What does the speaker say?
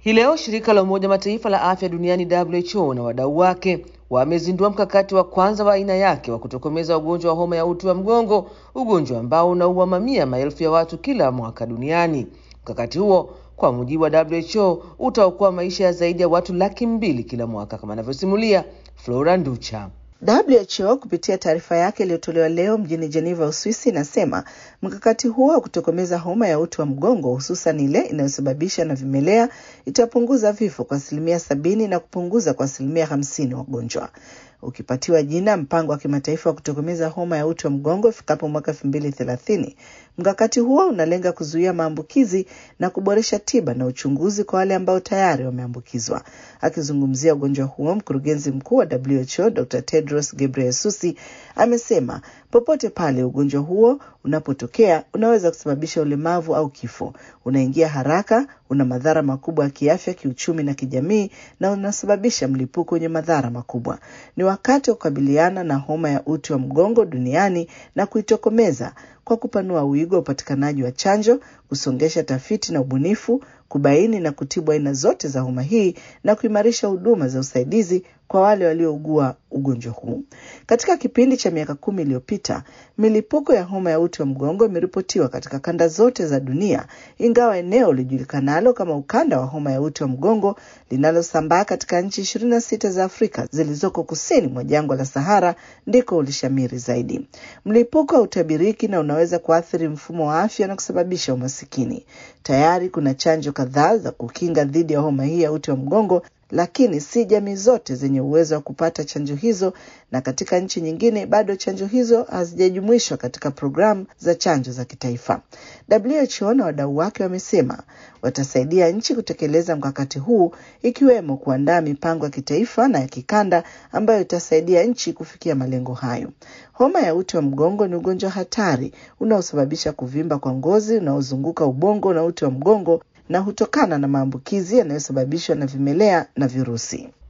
Hii leo shirika la Umoja Mataifa la afya duniani WHO na wadau wake wamezindua mkakati wa kwanza wa aina yake wa kutokomeza ugonjwa wa homa ya uti wa mgongo, ugonjwa ambao unaua mamia maelfu ya watu kila mwaka duniani. Mkakati huo kwa mujibu wa WHO utaokoa maisha ya zaidi ya watu laki mbili kila mwaka, kama anavyosimulia Flora Nducha. WHO kupitia taarifa yake iliyotolewa leo mjini Geneva, Uswisi, inasema mkakati huo wa kutokomeza homa ya uti wa mgongo, hususan ile inayosababisha na vimelea, itapunguza vifo kwa asilimia sabini na kupunguza kwa asilimia hamsini wagonjwa ukipatiwa jina mpango wa kimataifa wa kutokomeza homa ya uti wa mgongo ifikapo mwaka elfu mbili thelathini. Mkakati huo unalenga kuzuia maambukizi na kuboresha tiba na uchunguzi kwa wale ambao tayari wameambukizwa. Akizungumzia ugonjwa huo, mkurugenzi mkuu wa WHO Dr. Tedros Ghebreyesus amesema popote pale ugonjwa huo unapotokea unaweza kusababisha ulemavu au kifo. Unaingia haraka, una madhara makubwa ya kiafya, kiuchumi na kijamii, na unasababisha mlipuko wenye madhara makubwa. Ni wakati wa kukabiliana na homa ya uti wa mgongo duniani na kuitokomeza kwa kupanua wigo wa upatikanaji wa chanjo, kusongesha tafiti na ubunifu, kubaini na kutibu aina zote za homa hii na kuimarisha huduma za usaidizi kwa wale waliougua ugonjwa huu. Katika kipindi cha miaka kumi iliyopita, milipuko ya homa ya uti wa mgongo imeripotiwa katika kanda zote za dunia, ingawa eneo lijulikanalo kama ukanda wa homa ya uti wa mgongo linalosambaa katika nchi ishirini na sita za Afrika zilizoko kusini mwa jangwa la Sahara ndiko ulishamiri zaidi. Mlipuko hautabiriki na unaweza kuathiri mfumo wa afya na kusababisha umasikini. Tayari kuna chanjo kadhaa za kukinga dhidi ya homa hii ya uti wa mgongo lakini si jamii zote zenye uwezo wa kupata chanjo hizo, na katika nchi nyingine bado chanjo hizo hazijajumuishwa katika programu za chanjo za kitaifa. WHO na wadau wake wamesema watasaidia nchi kutekeleza mkakati huu, ikiwemo kuandaa mipango ya kitaifa na ya kikanda ambayo itasaidia nchi kufikia malengo hayo. Homa ya uti wa mgongo ni ugonjwa hatari unaosababisha kuvimba kwa ngozi unaozunguka ubongo na uti wa mgongo na hutokana na maambukizi yanayosababishwa na vimelea na virusi.